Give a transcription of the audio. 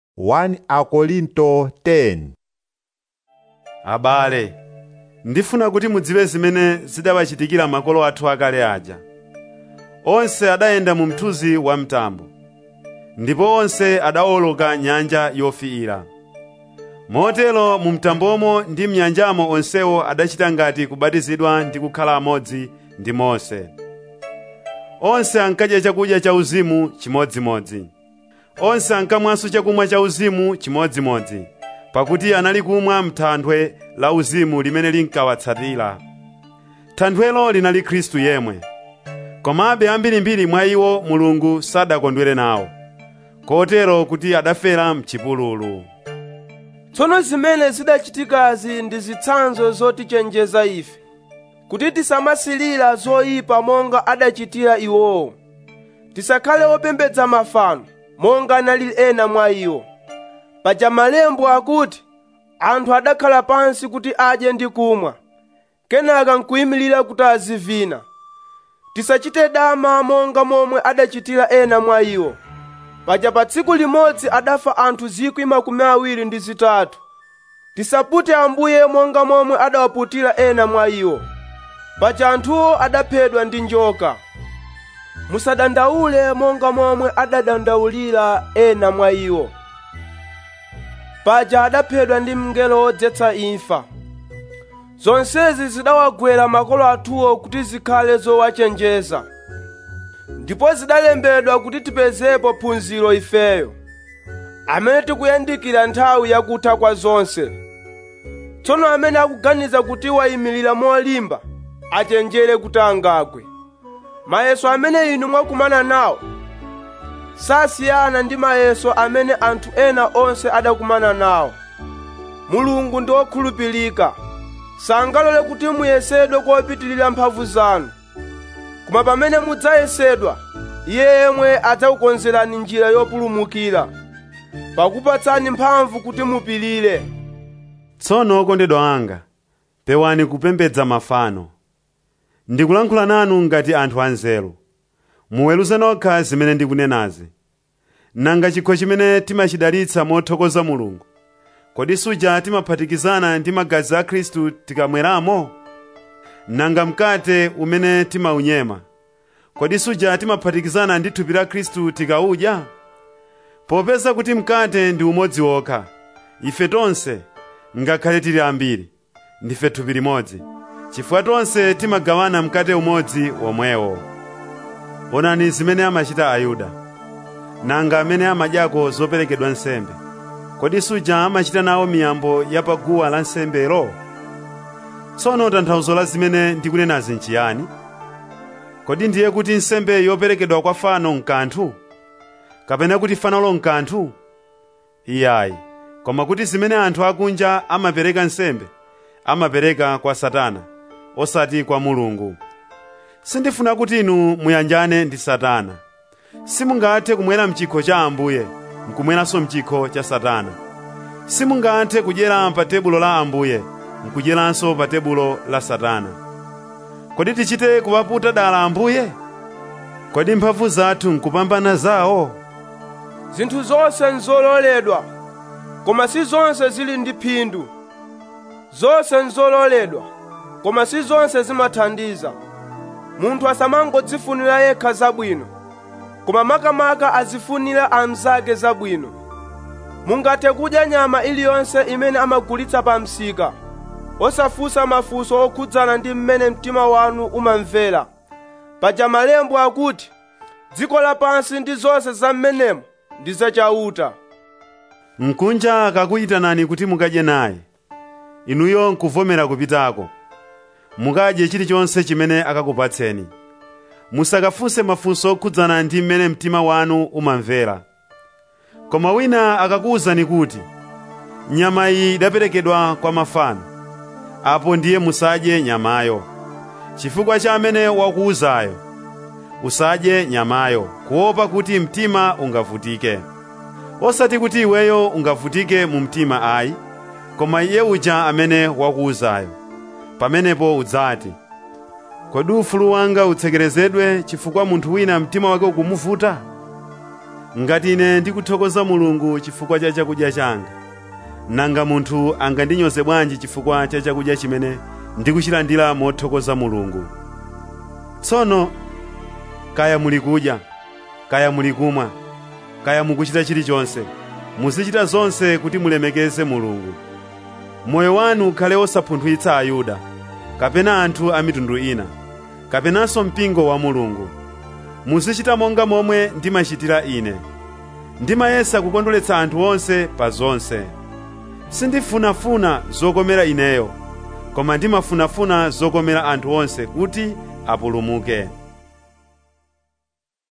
1 Akorinto 10 abale ndifuna kuti mudziwe zimene zidawachitikira makolo athu akale aja onse adayenda mu mthunzi wa mtambo ndipo onse adawoloka nyanja yofiira motero mu mtambomo ndi mnyanjamo onsewo adachita ngati kubatizidwa ndi kukhala amodzi ndi mose onse ankadya chakudya cha uzimu chimodzimodzi onse ankamwanso chakumwa cha uzimu chimodzimodzi pakuti anali kumwa m'thanthwe la uzimu limene linkawatsatira thanthwelo linali khristu yemwe komabe ambirimbiri mwa iwo mulungu sadakondwere nawo kotero kuti adafera mchipululu tsono zimene zidachitikazi ndi zitsanzo zotichenjeza ife kuti tisamasilira zoyipa monga adachitira iwowo tisakhale opembedza mafano monga anali ena mwa iwo paja malembo akuti anthu adakhala pansi kuti adye ndi kumwa kenaka nkuyimirira kuti azivina tisachite dama monga momwe adachitira ena mwa iwo paja pa tsiku limodzi adafa anthu zikwi makumi awiri ndi zitatu tisapute ambuye monga momwe adawaputira ena mwa iwo paja anthuwo adaphedwa ndi njoka musadandaule monga momwe adadandaulira ena mwa iwo paja adaphedwa ndi mngelo wodzetsa imfa zonsezi zidawagwera makolo athuwo kuti zikhale zowachenjeza ndipo zidalembedwa kuti tipezepo phunziro ifeyo amene tikuyandikira nthawi yakutha kwa zonse tsono amene akuganiza kuti wayimirira molimba achenjere kuti angagwe mayeso amene inu mwakumana nawo sasiyana ndi mayeso amene anthu ena onse adakumana nawo mulungu ndi wokhulupirika sangalole kuti muyesedwe kopitirira mphamvu zanu koma pamene mudzayesedwa iye yemwe adzakukonzerani njira yopulumukira pakupatsani mphamvu kuti mupirire tsono okondedwa anga pewani kupembedza mafano ndikulankhula nanu ngati anthu anzeru muweruze nokha zimene ndikunenazi nanga chikho chimene timachidalitsa mothokoza mulungu kodi suja timaphatikizana ndi magazi a khristu tikamweramo nanga mkate umene timaunyema kodi suja timaphatikizana ndi thupi la khristu tikawudya popeza kuti mkate ndi umodzi wokha ife tonse ngakhale tili ambiri ndife thupi limodzi chifukwa tonse timagawana mkate umodzi womwewo onani zimene amachita ayuda nanga amene amadyako zoperekedwa nsembe kodi suja amachita nawo miyambo ya paguwa la nsembelo tsono tanthauzo la zimene ndikunenazi nchiyani kodi ndiye kuti nsembe yoperekedwa kwa fano nkanthu kapena kuti fanolo nkanthu iyayi koma kuti zimene anthu akunja amapereka nsembe amapereka kwa satana osati kwa mulungu sindifuna kuti inu muyanjane ndi satana simungathe kumwera mchikho cha ambuye nkumweranso mchikho cha satana simungathe kudyera pa tebulo la ambuye nkudyeranso pa tebulo la satana kodi tichite kuwaputa dala ambuye kodi mphamvu zathu nkupambana zawo zinthu zonse nzololedwa koma si zonse zili ndi phindu zonse nzololedwa koma si zonse zimathandiza munthu asamangodzifunira yekha zabwino koma makamaka azifunira anzake zabwino mungathe kudya nyama iliyonse imene amagulitsa pa msika osafunsa mafunso okhudzana ndi mmene mtima wanu umamvera paja malembo akuti dziko lapansi ndi zonse za mmenemo ndi zachauta mkunja akakuyitanani kuti mukadye naye inuyo nkuvomera kupitako mukadye chilichonse chimene akakupatseni musakafunse mafunso okhudzana ndi mmene mtima wanu umamvera koma wina akakuwuzani kuti nyama iyi idaperekedwa kwa mafano apo ndiye musadye nyamayo chifukwa cha amene wakuwuzayo usadye nyamayo kuopa kuti mtima ungavutike osati kuti iweyo ungavutike mu mtima ayi koma iye uja amene wakuwuzayo pamenepo udzati kodi ufulu wanga utsekerezedwe chifukwa munthu wina mtima wake ukumuvuta ngati ine ndikuthokoza mulungu chifukwa cha chakudya changa nanga munthu angandinyoze bwanji chifukwa cha chakudya chimene ndikuchilandira mothokoza mulungu tsono kaya muli kudya kaya muli kumwa kaya mukuchita chilichonse muzichita zonse kuti mulemekeze mulungu moyo wanu ukhale osapunthwitsa ayuda kapena anthu a mitundu ina kapenanso mpingo wa mulungu muzichita monga momwe ndimachitira ine ndimayesa kukondweretsa anthu onse pa zonse sindifunafuna zokomera ineyo koma ndimafunafuna zokomera anthu onse kuti apulumuke